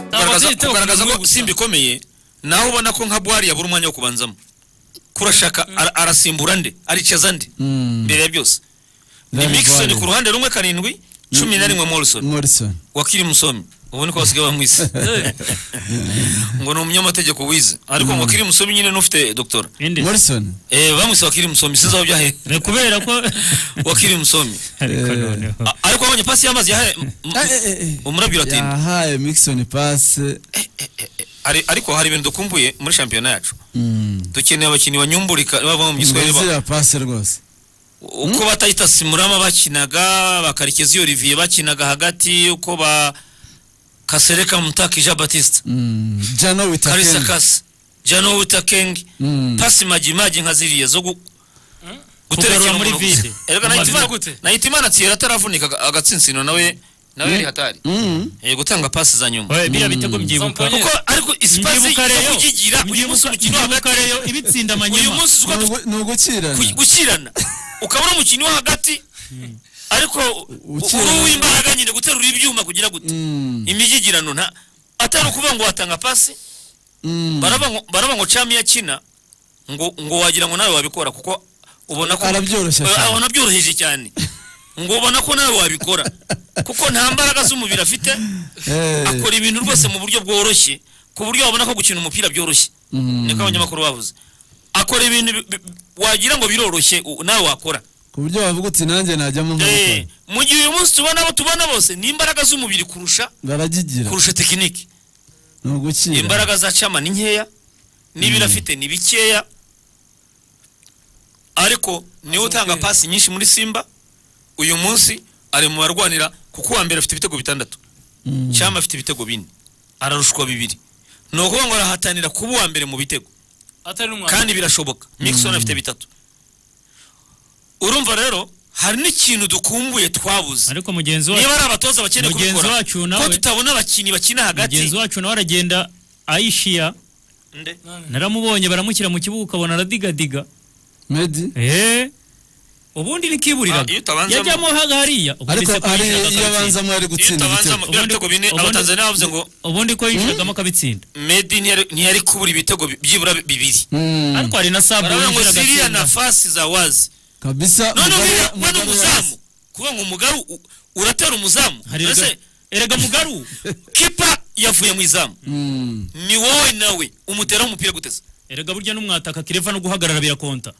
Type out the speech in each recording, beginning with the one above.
itera kugaragaza kugaragaza ko ko simba simba ikomeye nawe ubona ko nka bwari yabura umwanya wo kubanzamo kurashaka ara- arasimbura nde aricaza nde mbere ya byose ni Mixon ku ruhande rumwe karindwi cumi na rimwe Morrison morrison wakiri musomi ubu niko basigaye bamwise ngo ni umunyamategeko wize ariko ngo wakiri musomi nyine n'ufite doktora indi morrison Eh, bamwise wakiri musomi sinzi aho byahe ni kubera ko wakiri musomi ariko Eh. noneho A- ariko abonye pasi y'amazi yahaye m- m- Eh, eh, eh. umurabyo uratinda yahaye mixon pase Hari- ariko hari ibintu dukumbuye muri shampiyona yacu Mm. dukeneye abakinnyi banyumburika bava mu giswahili ba- ziriya pase rwose uko batayita simurama bakinaga bakarekeza iyo olivier bakinaga hagati uko ba kasereka mutaka ija batista Mm. jano karisa witakeni kasi jano witakengi Mm. pasi magimagi nka ziriya zo gu- Kugarura gutera ikintu muri muri vide. vide erega Mu nahitimana mazina gute? nahitimana ati ataravunika agatsinsino nawe nawe yari hatari Mm. Eh, gutanga pasi za nyuma oye biriya bitego mbyibuka kuko ariko isipazi mbyibuka yo rero kugigira uyu munsi mbyibuka umukino mbyibuka hagati rero ibitsinda uyu amanyema munsi uzuka Ni ugu- ni ugukirana ku- gushyirana ukabona umukinnyi wo hagati ariko Ukina. uri uw'imbaraga nyine guterura ibyuma kugira gute Mm. imigigirano nta atari ukuvuga ngo watanga pasi Mm. baraba ngo- baraba ngo cami yakina ngo ngo wagira ngo nawe wabikora kuko ubona ko Arabyoroshya Eh, cyane. abona byoroheje cyane ngo ubona ko nawe wabikora kuko nta mbaraga z'umubiri afite Eh. akora ibintu rwose mu buryo bworoshye ku buryo wabona ko gukina umupira byoroshye Mm. niko abanyamakuru bavuze akora ibintu bi- bi- wagira ngo biroroshye u- nawe wakora ku buryo wavuga uti nanjye najyamo Eh, nkabikora mu gihe uyu munsi tubona abo tubona bose ni imbaraga z'umubiri kurusha baragigira kurusha tekiniki ni ugukira imbaraga za cama ni nkeya n'ibiro afite ni bikeya ariko niwe utanga pasi nyinshi muri simba uyu munsi ari mu barwanira kuko uwa mbere afite ibitego bitandatu Mm. cyama afite ibitego bine ararushwa bibiri ni ukuvuga ngo arahatanira kuba uwa mbere mu bitego atari n'umwanda kandi birashoboka mixon afite bitatu urumva rero hari n'ikintu dukumbuye twabuze ariko mugenzi wacu niba ari abatoza bakeneye Mugenzi kubikora wacu ko nawe- tutabona abakinnyi bakina mugenzi hagati wacu nawe aragenda ayishiya Nde? naramubonye baramushyira mu kibuga ukabona aradigadiga medi Eh, ubundi Ah, iyo nikuburiraga utabanzamo- yajyamo haga hariya ariko ukubise ko hari yishaga iyo akabitsinda. abanzamo ari iyo gutsinda utabanza ibitego mu- biriya bitego bine Ubundi- abatanzania bavuze ngo ubundi ko yishagamo akabitsinda medi ntiyari- ntiyari kubura ibitego bi- byibura bi- bibiri Mm. ariko hari na sabu baravuga ngo yinjira ziriya agatsinda. nafasi za wazi kabisa none Mugabe- uriya we ni Mugabe umuzamu kuvuga ngo umugaru u- uratera umuzamu Hari ese erega- erega mugaru kipa yavuye mu izamu Mm. ni wowe nawe umuteraho umupira guteza erega burya n'umwataka kireva no guhagarara birakonta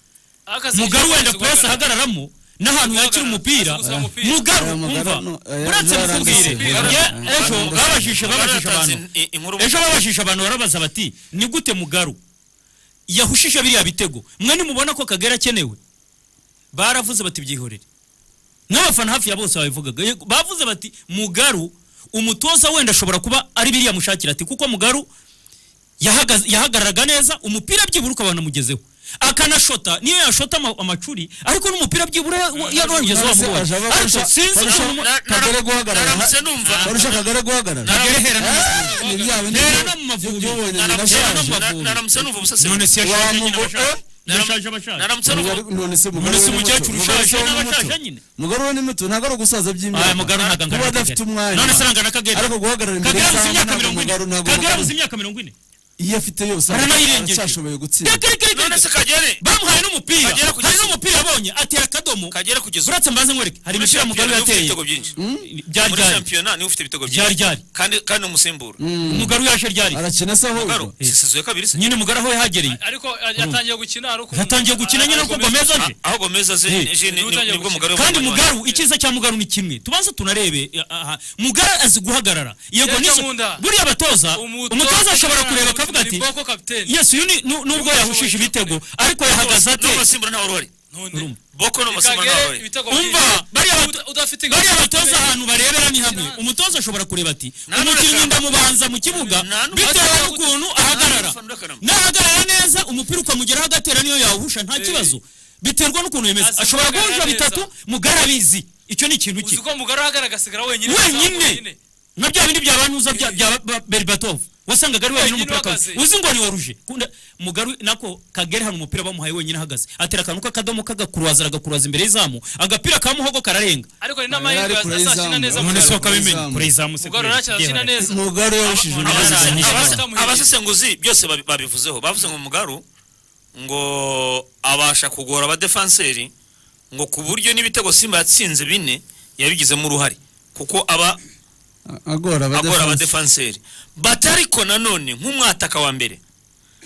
Akazi- mugaru wenda akazi purasi guhagarara. ahagararamo n'ahantu yakira umupira Azi gusiga umupira. mugaru Aya magara umva no- aya uretse magara mukubwire aranditse. ye- Aya ejo magara babajije babajije Baratanze abantu i- inkuru ejo babajije abantu barabaza bati ni gute mugaru yahushije biriya bitego mwe nimubona ko kagera akenewe baravuze bati byihorere n'abafana hafi ya bose babivugaga Yego, bavuze bati mugaru umutoza wenda ashobora kuba ari biriya mushakira ati kuko mugaru yahagaze- yahagararaga neza umupira byibura ukabona amugezeho akanashota niyo yashota ama- amacuri ariko n'umupira byibura yarongeza Nonese wamubonye aje aba ariko kurusha- sinzi kurusha- ukuntu- Na- na- Kagere guhagarara. naramutse numva barusha kagare guhagarara Kagere hera n'amavubi. Ah, ni byabo ni Hera byo- n'amavubi. by'ubonye Naramutse- nabyaje. n'amavubi. na- naramutse numva ubusasiro none se yashaje nyine Wamugo- abashaje eh? yashaje abashaje naramutse numva Mugari- none se mugari None se we ni umukecuru muto. Mugari ushaje we ni n'abashaje muto. nyine? mugari we ni muto ntabwo ari ugusaza by'imyaka aya mugabo ntabwo angana kuba na adafite Kagere. umwanya none se arangana kagera ariko guhagarara imbere kagera abuze y'izamu imyaka ntabwo mirongo ine mugari ntabwo kagera mugari. abuze imyaka mirongo ine iyo afite yose aranayirengeje aracyashoboye gutsinda Kagere- none se kagere bamuhaye n'umupira Kagera kugeza- hari n'umupira yabonye atera akadomo kagere kugeza ubu uretse mbanze nkwereke hari muri imipira shampiyona mugaru niwe ufite yateye ibitego byinshi muri ryaryari shampiyona niwe ufite ibitego byinshi ryaryari kandi kandi ni umusimbura mugaru yaje ryari arakina se ahubwo Garo, sisezuye kabiri se nyine mugaru aho yahagereye ariko a- yatangiye gukina ari ukuntu- yatangiye gukina nyine uko Gomez- gomeza Ah, aje aho gomeza ze Eh. je- ni- ni- Utangiye nibwo gukina. mugaru kandi yabonye mugaru icyiza cya mugaru ni kimwe tubanze tunarebe eh, aha. mugaru azi guhagarara yego Yajya nizo mu nda. buriya abatoza umutoza ashobora kureba akavuga ati Boko kapiteni. yes uyu ni nu- nubwo yahushije ibitego ariko abantu. yahagaze N'uwo- ate n'uwo basimbura ntawe uruhari None. boko n'abasimbura ntawe Kagere uruhari ibitego byinshi. umva bariya bato- Uda- udafite bariya gahunda batoza imbere. ahantu barebera ni hamwe Nta- umutoza ashobora kureba ati Nta n'umwe umukinnyi ashaka- ndamubanza mu kibuga Nta n'umwe bitewe ashaka n'ukuntu gutsinda. ahagarara Nta n'umwe ashaka- nahagarara neza umupira ukamugeraho agatera niyo yawuhusha nta kibazo biterwa n'ukuntu yemeza Azi ashobora guhagarara guhusha neza. bitatu mugari abizi icyo ni ikintu uzi cye ko mugari ahagarara agasigara wenyine wenyine na bya bindi bya bantuza bya bya ba- Berbatovu wasangaga ari wenyine Wenyine umupira akawuzi uhagaze. uzi ngo ni oruje kunda mugaru nako kagere hano umupira bamuhaye wenyine ahagaze atera akantu k'akadomo kagakuruwaza aragakuruwaza imbere y'izamu agapira kamuhogo kararenga ariko ni Yari n'amahirwe ari kure azakina y'izamu. neza None none se si izamu. mugarura. wakabimenya kure y'izamu se mugarura ntakina Yewe. neza mugaru yarushije Aba- undi abasanye- neza. abasanye- Abasanye- abasesenguzi byose babi- babivuzeho bavuze ngo mugaru ngo abasha kugora abadefanseri ngo ku buryo n'ibitego simba yatsinze bine yabigizemo uruhare kuko aba agora agora abadefa abadefanseri bati ariko nanone nk'umwataka wa mbere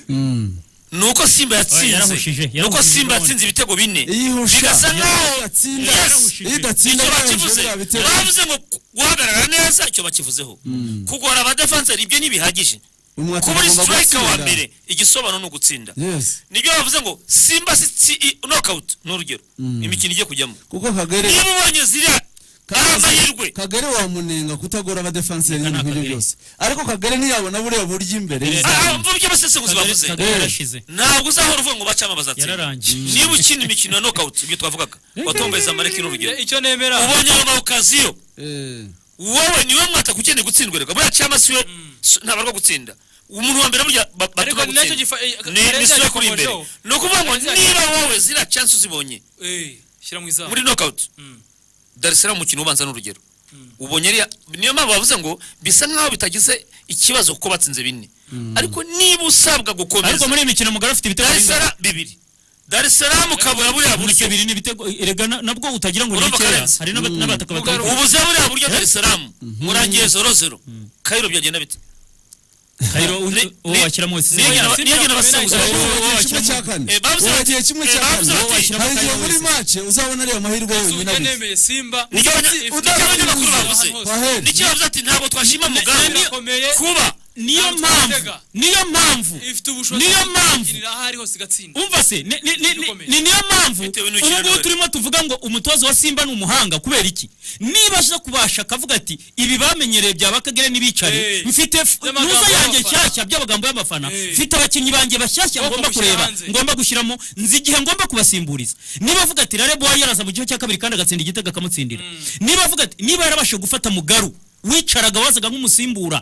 Mm. ni uko simba Oya, yarahushije, yatsinze ni uko yarahushije simba none. yatsinze ibitego bine iyihusha bigasa iyo nkaho atsinda Yes! iyo idatsinda icyo yarahushije bakivuze biriya bitego. bavuze ngo guhagarara neza icyo bakivuzeho Mm. kugora abadefanseri ibyo ntibihagije Umwaka kuba uri agomba sitirayika wa gutsinda. mbere igisobanuro ni ugutsinda yes nibyo bavuze ngo simba nokawuti ni urugero Mm. imikino igiye kujyamo kuko kagere niba ubonye ziriya ari amahirwe kagere wamunenga kutagora abadefanseri Reka ibintu nk'ibyo nakagere. byose ariko kagere ntiyabona buriya buryo imbere Kagere- izamu. Ah, ah, mvuga ibyo abasesenguzi Kagere- bavuze Kagere Eh. yarashize ntabwo uzahora uvuga ngo bacamo abazatsinda yararangije niba ukina imikino ya nokawuti ibyo twavugaga watombeza amareki n'urugero icyo nemera ubonye rongawukaziyo Eh, wowe niwe mwataka ukeneye gutsindwa reka buriya cyangwa si we si- ntabwo arwa gutsinda umuntu wa mbere burya ba- Ariko batuma ni nacyo gutsinda gifa- eh, ni Kagere ni si we kuri yakomojeho. imbere ni ukuvuga ngo Kagere niba wowe ziriya chance uzibonye Eh, shyira mu izamu muri nokawuti Mm. Dar es Salaam umukino ubanza n'urugero ubonye ariya niyo mpamvu bavuze ngo bisa nk'aho bitagize ikibazo kuko batsinze bine ariko niba usabwa ariko gukomeza muri iyi mikino mugaru afite ibitego Dar es birenga- Salaam bibiri Dar es Salaam ukabura buriya buryo bibiri n'ibitego erega na- nabwo utagira ngo ni Urumva bikeya Karenzi? hari n'aba- n'abataka Mugaru- batandukanye ubuze buriya buryo Dar es Salaam murangiye zorozero kayiro byagenda bite kayiro Ni- uwo ni- washyiramo wese niyo sinabona. gena- niyo gena abasesenguzi wowe bavuga ngo wagiye wowe kimwe cya kane Eh, bavuze wowe bati- wagiye kimwe eh, cya bavuze kane bati- hari igihe Kagere muri wese. mace uzabona ariya mahirwe Zuba wenyine abuze nemeye simba Nicyo abanye- ifite nicyo abanyamakuru ahantu bavuze. hose. Wahe- nicyo bavuze ati ntabwo twashima mugambi birakomeye. kuba niyo Ntabwo mpamvu twatega. niyo mpamvu ifite ubushobozi Niyo bwo mpamvu. kwigirira aho ari hose igatsinda umva se ni- ni- ni- ni- Bikomeye. ni niyo mpamvu Bitewe n'ukina ubu ngubu n'abari. turimo tuvuga ngo umutoza wa simba ni umuhanga kubera iki niba aza kubasha akavuga ati ibi bamenyereye bya bakagere n'ibicare Hey. mfite f- By'amagambo nuza yanjye y'abafana. nshyashya by'amagambo y'abafana Hey. mfite abakinnyi banjye bashyashya Ngomba ngomba gushyira kureba hanze. ngomba gushyiramo nzi igihe ngomba kubasimburiza niba avuga ati rare boy yaraza mu gice cya kabiri kandi agatsinda igitego akamutsindira niba avuga ati niba yarabashije gufata mugaru wicaraga wazaga nk'umusimbura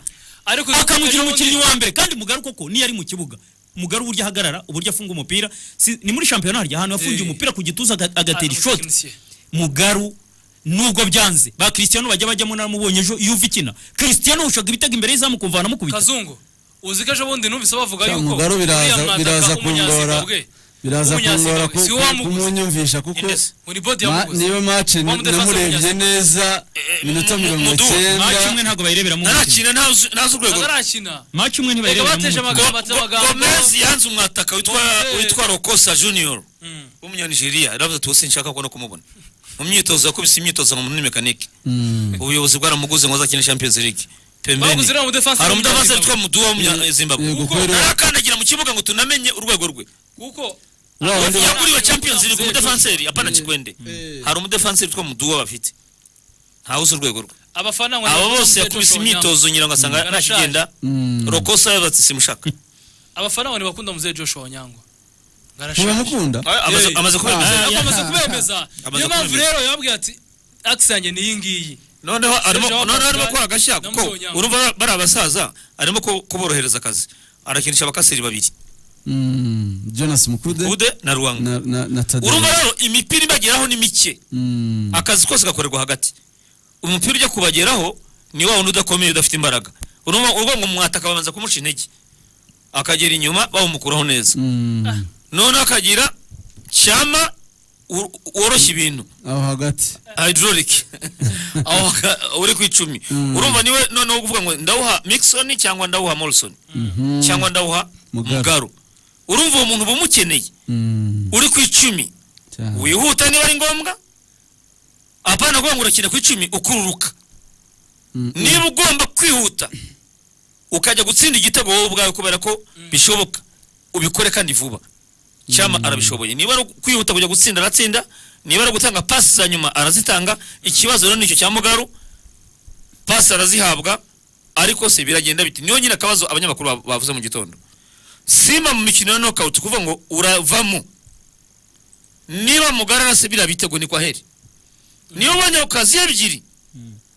ariko akamugira ubundi- umukinnyi wa mbere kandi mugaru koko niyo ari mu kibuga mugaru uburyo ahagarara uburyo afunga umupira si, ni muri shampiyona harya ahantu yafungiye Eh. umupira ku gituza aga- agatera Ah, ishoti umutekinisiye. mugaru nubwo byanze ba Cristiano bajya bajyamo naramubonye ejo iyo uva ikina Cristiano ushaga ibitego imbere y'izamu kumvana mukubita kazungu uzi ko ejo bundi numvise bavuga Cya yuko Mugaru biraza- uriya mwataka biraza w'umunyazimbabwe, kungora. biraza W'umunyazimbabwe, kungora si wowe wamuguze. kumunyumvisha kuko Indesi. muri bodi ma- yamuguze niba mace Wa mudefansi namurebye w'umunyazimbabwe. neza Eh, minota mu- mu- mirongo Mudu, maci umwe icyenda ntabwo bayireberamo umukino ntarakina ntazi ntazi urwego atarakina maci umwe reka ntibayireberamo bateje umukino amagambo ati amagambo gomezi yanze umwataka witwa Gomez. witwa rokosa junior Mm. w'umunyanigeriya yaravuze ati ubu sinshaka kubona kumubona mu myitozo yakubise imyitozo ngo ni mekanike Mm. ubuyobozi bwaramuguze ngo azakine champions league pembeni baguze uriya mudefansi hari umudafanseri w'umunyazimbabwe. witwa mudu w'umunyazimbabwe Yego, Kuko kweri. ntarakandagira mu kibuga ngo tunamenye urwego rwe kuko Wa wundi Abafana- yaguriwe champions league Abafana- umudefanseri apana kikwende Eh. hari umudefanseri witwa muduwa bafite ntawuzi urwego rwe abafana ngo- abo bose yakubise imyitozo nyirango asanga Arashaje. ntakigenda Mm. rokosa yabatse simushaka abafana ngo ntibakunda muzehe joshua nyangwa ntibamukunda Ah, amaze- Eh. amaze kubemeza Ah, amaze ya- kubemeza Amaze niyo mpamvu kubemeza. rero yababwiye ati akisi yanjye ni iyi ngiyi noneho arimo Serge noneho arimo Aubameyang akora agashya na kuko Muzonyanga. urumva ba- bari abasaza arimo ku- kuborohereza akazi arakinisha abakaseri babiri Mm. jonas mukude ude na ruwanga na- na na Tadei. urumva rero imipira ibageraho ni mike Mm. akazi kose gakorerwa hagati umupira ujya kubageraho ni wa wundi udakomeye udafite imbaraga urumva urwo ngo mwataka babanza kumuca intege akagera inyuma bawumukuraho neza Mm. noneho akagira cyama wo- woroshya ibintu aho hagati hydraulic aho aka- uri ku icumi Mm. urumva niwe noneho kuvuga ngo ndawuha mixon cyangwa ndawuha morrison Mhm. cyangwa ndawuha Mugaru. mugaru urumva uwo muntu uba umukeneye Mm. uri ku icumi cyane. wihuta niba ari ngombwa apana kuvuga ngo urakina ku icumi ukururuka Mm. niba ugomba kwihuta ukajya gutsinda igitego wowe ubwawe kubera ko bishoboka ubikore kandi vuba cyama arabishoboye niba ari kwihuta kujya gutsinda aratsinda niba ari gutanga pasi za nyuma arazitanga ikibazo rero nicyo cya mugaru pasi arazihabwa ariko se biragenda biti niyo nyine akabazo abanyamakuru ba- bavuze mu gitondo simba mu mikino ya nokawuti kuvuga ngo uravamo niba mugara arase biriya bitego ni kwaheri niyo ubonye ku kazi ebyiri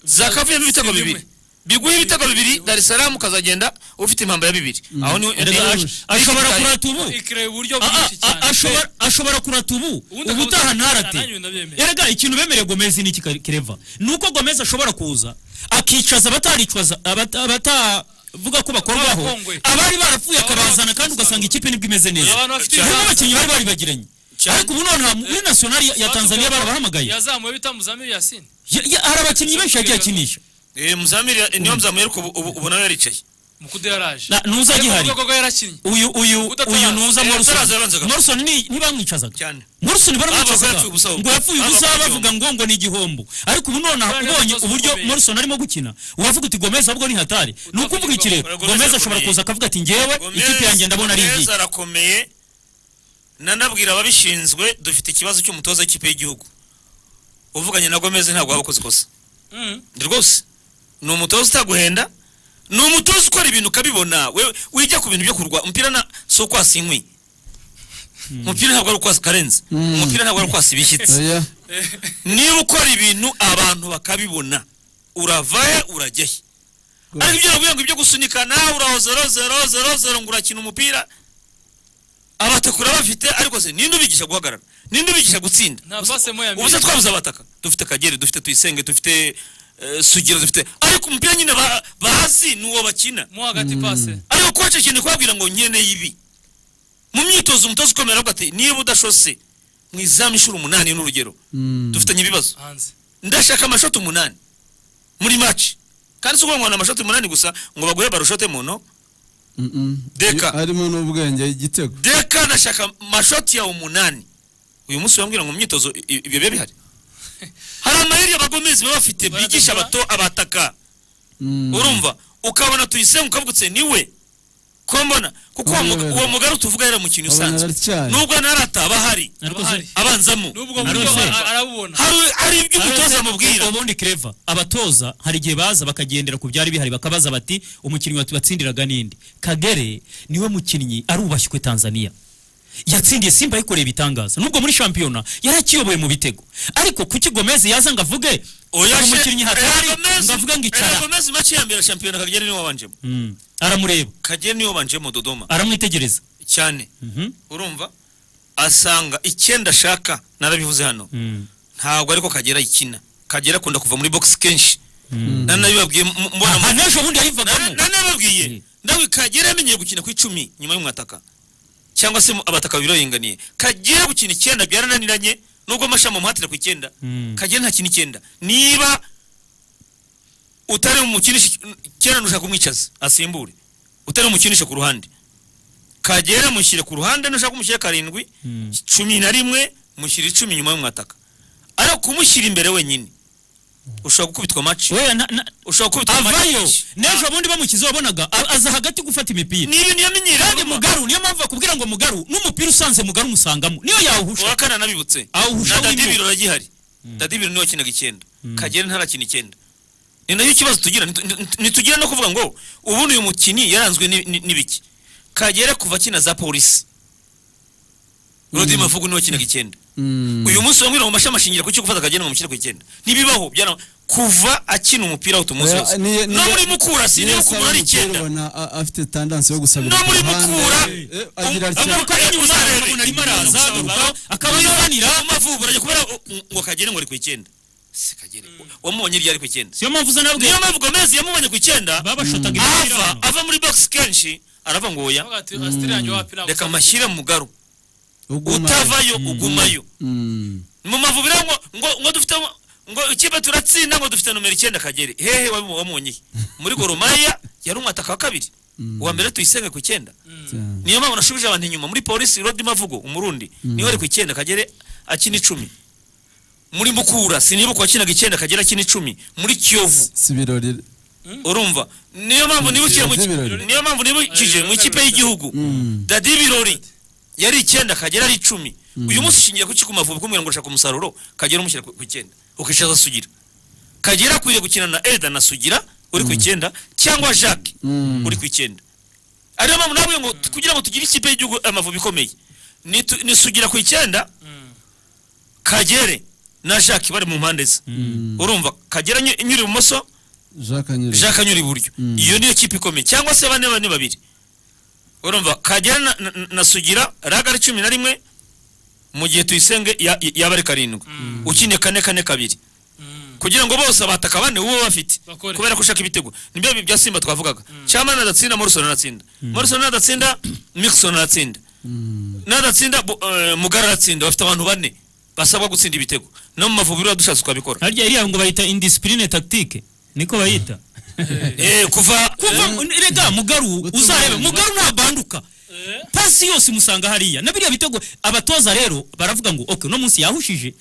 zakavuyemo ibitego Si bimwe. bibiri biguhe ibitego bibiri dar es salaam ukazagenda ufite impamba ya bibiri aho ni Erega ash- ashobora kurata ubu ikire uburyo Ah, ah, bwinshi cyane ah, ashobora- ashobora kurata ubu Ubundi ubu utaha akabuza- ntarate nanjye ndabyemera. erega ikintu bemereye gomezi ni iki kireva ni uko gomezi ashobora kuza akicaza abataricwaza abata- abatavuga ko bakorwaho Abakongwe. abari barapfuye Ababa akabazana bafite kandi ugasanga umusaruro. ikipe nibwo imeze neza Abantu bafite hari ibihaza. n'abakinnyi bari bari bagiranye Cyane. ariko ubu noneho muri nasiyonari ya- ya tanzania barabahamagaye yazamuye bitamuzamiye yasine Ya- ya- hari abakinnyi benshi yagiye akinisha muzamiri niyo muzamiri ariko ubu- ubu- ubu nawe yaricaye mukude yaraje Na- ntuza Ariko agihari mu rwego rwo yarakinnye uyu uyu Udataraza. uyu nuza Eh, ataraza morrison yabanzaga. morrison ni- ntibamwicazaga cyane morrison Bavuga ko baramwicazaga yapfuye ubusa ahubwo. ngo yapfuye Bavuga ubusa ko bavuga ngo ngo ni igihombo ariko ubu nonaha Kubera ubonye ibibazo uburyo bikomeye. morrison arimo gukina wavuga uti gomez ahubwo ni hatari ni uko uvuga ikirego Gomez gomez ashobora arakomeye. kuza akavuga ati ngewe Gomez- ikipe yanjye ndabona ari Gomez igihe arakomeye nanabwira ababishinzwe dufite ikibazo cy'umutoza w'ikipe y'igihugu uvuganye na gomeze ntabwo waba ukoze ikosa Mm. Ndi rwose ni umutoza utaguhenda ni umutoza ukora ibintu ukabibona wewe wijya ku bintu byo kurwa umupira na si ukwasa inkwi umupira ntabwo ari ukwasa karenze Mm. umupira ntabwo ari ukwasa ibishyitsi oya niba ukora ibintu abantu bakabibona uravahe urajyahe Rwose. ariko ibyo navuye ngo ibyo gusunika nawe urahozerozerozerozero ngo urakina umupira abatakura bafite ariko se ninde ubigisha guhagarara ninde ubigisha gutsinda nta pase moya ubu se mbere twabuze abataka dufite akagere dufite tuyisenge dufite eh, sugira dufite ariko umupira nyine ba- bazi ni uwo bakina mo hagati pase ariko koce ikintu kubabwira ngo nkeneye ibi mu myitozo umutoza ukomeye aravuga ati niba udashose mu izamu inshuro umunani ni urugero Mm. dufitanye ibibazo hanze ndashaka amashoti umunani muri maci kandi si ukuvuga ngo ni amashoti umunani gusa ngo baguhe barushote muno Mm, mm. Deka. harimo n'ubwenge igitego deka nashaka amashoti yawe umunani uyu munsi wambwira ngo mu myitozo i- i- ibyo biba bihari hari amayeri abagomezi baba bafite bigisha abato abataka Mm. urumva ukabona tuyisenga ukavugutse niwe ko mbona kuko uwo muga- uwo mugari tuvuga yaramukinnyi usanzwe Abanyaracyari. nubwo narata aba ahari ariko Bahari. se- abanzamo n'ubwo Narose. buryo a- arabubona Hari- hari ibyo umutoza ariko se- amubwira ubundi kireva abatoza hari igihe baza bakagendera ku byari bihari bakabaza bati umukinnyi watubatsindiraga ninde kagere niwe mukinnyi arubashywe tanzania yatsindiye simba yikoreye ibitangaza nubwo muri shampiyona yari akiyoboye mu bitego ariko kuki gomezi yaza ngo avuge Oya, "Uyu she- mukinnyi hatari Ella Gomez- ngo avuge ngo Ella icara Gomez maci ya mbere shampiyona kagere niwe wabanjemo Mm. aramureba kagere niwe wabanjemo dodoma aramwitegereza cyane Mhm. urumva asanga icyenda ashaka narabivuze hano Mm. ntabwo ariko kagera ikina kagera akunda kuva muri box kenshi Mm. nanabibabwiye mu- mu- mbona aha n'ejo bundi yayivagamo nanababwiye Mm. nawe kagera yamenyeye gukina ku icumi nyuma y'umwataka cyangwa se mu- abataka babiri baringaniye kagera gukina icyenda byarananiranye nubwo amashami amuhatira ku icyenda Mm. kagera ntakina icyenda niba utari umukinisha icyenda nushaka kumwicaza asimbure utari umukinisha ku ruhande kagera mushyire ku ruhande nushaka kumushyira karindwi Mm. cumi na rimwe mushyira icumi nyuma y'umwataka ariko kumushyira imbere wenyine ushobora gukubitwa maci we na- na- ushobora gukubitwa avayo maci n'ejo bundi bamukize wabonaga a- aza hagati gufata imipira ni ibintu yamenyereye kandi mugaru niyo mpamvu bakubwira ngo mugaru n'umupira usanze mugaru umusangamo niyo yawuhusha uwa kane anabibutse awuhusha na w'imbu. dadibiro aragihari dadibiro niwe wakinaga icyenda kagere ntarakina icyenda ni nayo ikibazo tugira Nitu- nitu- ntitugira no kuvuga ngo ubundi uyu mukinnyi yaranzwe ni- ni- n'ibiki kagere kuva akina za polisi rodi mavugo niwe wakinaga icyenda Mm. uyu munsi bamwira ngo mashami ashingira ku cyo gufata kagere ngo mushyire ku icyenda ntibibaho byara kuva akina umupira aho tumuzi Oya, hose niyo- no niyo- muri mukura si niyo Yes, kumura ari abamukuru icyenda ubona, a- afite tendansi yo gusabira no muri ku ruhande. mukura Eh, agira atya. amaboko ari inyuma umuntu arimo araza agaruka, akaba yobanira amavubu arajya kubera ngo kagere ngo ari ku icyenda si kagere wamubonye iryo ari ku icyenda siyo mpamvu uza nabwe niyo mpamvu gomez yamubonye ku icyenda babashotaga ava imipira ava muri box kenshi arava ngo oya Avuga ati, Asiteri yanjye wapira reka mashyire mu garo Uguma. utavayo ugumayo Mm. mu mavubiro ngo ngo ngo dufite ngo ikipe turatsinda ngo dufite nomero icyenda kagere hehe wabimu- wamubonye he? muri goromaya yari umwataka wa kabiri Mm. uwa mbere tuyisenge ku icyenda Cyane. niyo mpamvu nashubije abantu inyuma muri polisi rodi mavugo umurundi niwe ari ku icyenda kagere akina icumi muri mukura sinibuka wakinaga icyenda kagere akina icumi muri kiyovu si ibirori urumva niyo mpamvu nibukije mu Birori. niyo mpamvu nibukije mu ikipe y'igihugu Mm. dadi birori yari icyenda kagera ari icumi uyu munsi ushingiye ku kiko mavubi kumubwira ngo ushaka umusaruro kagera umushyira ku ku icyenda ukicaza sugira kagera akwiriye gukina na eda na sugira uri ku icyenda cyangwa jacques Mm. uri ku icyenda ariyo mpamvu nawe ngo kugira ngo tugire ikipe y'igihugu amavubi ikomeye nitu- nisugira ku icyenda kagere na jacques bari mu mpande ze urumva kagera nyiri ibumoso jacques anyure jacques anyura iburyo Mm. iyo niyo kipe ikomeye cyangwa se bane bane babiri urumva kagera na, na, na sugira raga ari cumi na rimwe mu gihe tuyisenge ya- yaba ari karindwi Mm. ukine kane kane kabiri Mm. kugira ngo bose abataka bane uwo bafite Bakore. kubera ko ushaka ibitego nibyo bya simba twavugaga cyama nadatsinda morrison aratsinda morrison nadatsinda mixon aratsinda Mm. nadatsinda bu- eh, mugara aratsinda bafite abantu bane basabwa gutsinda ibitego no mu mavuriro dushatse twabikora harya iriya ngo bayita indisipurine tactique niko bayita eh kuva kuva rega mugaru Gutumira. uzarebe mugaru nabanduka Eh. pasi yose umusanga hariya na biriya bitego abatoza rero baravuga ngo okay uno munsi yahushije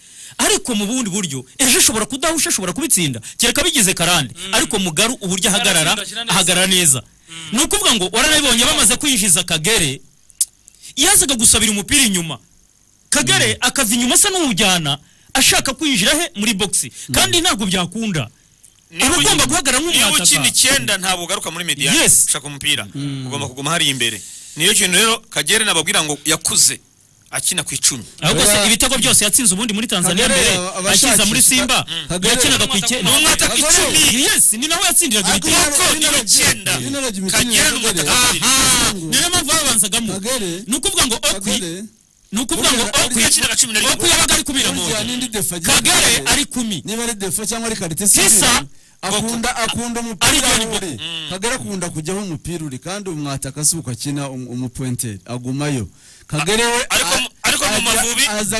ariko mu bundi buryo ejo ashobora kudahusha ashobora kubitsinda kereka bigize karande ariko mugaru uburyo ahagarara Aratsinda, ashyira neza. ahagarara neza ni ukuvuga ngo waranabibonye bamaze kwinjiza kagere yazaga gusabira umupira inyuma kagere akava inyuma asa n'umujyana ashaka kwinjira he muri boxi kandi ntabwo byakunda niba uba ugomba guhagarara niba ukina nk'umwataka icyenda ntabwo ugaruka muri mediane Yes. ushaka umupira ugomba kuguma hariya imbere niyo kintu rero kagere nababwira ngo yakuze akina ku icumi ahubwo se Kagere- ibitego byose yatsinze ubundi muri tanzania Kagere mbere aba- abashakisha- ashyize muri simba Kagere- yakinaga ku icyenda Ni umwataka icumi. yesi ni naho yatsindiraga Ariko ibitego Kuko Ino niyo regi- cyenda ino regi imikinire kagere y'abagore. n'umwataka babiri aha ni nayo mpamvu babanzagamo Kagere- ni ukuvuga ngo okwi Kagere, ni ukuvuga ngo Burya- okwi yakinaga cumi na rimwe. okwi yabaga ari kumi na burya n'indi moya defa agira kagere Kagere. ari kumi niba ari defo cyangwa ari karite Sisa, akunda akunda Ariko umupira ni aho uri kagere akunda kujyaho umupira uri kandi umwataka si uko akina um- umupointeri agumayo kagere we ariko mu- ariko mu ajya- Mavubi- aza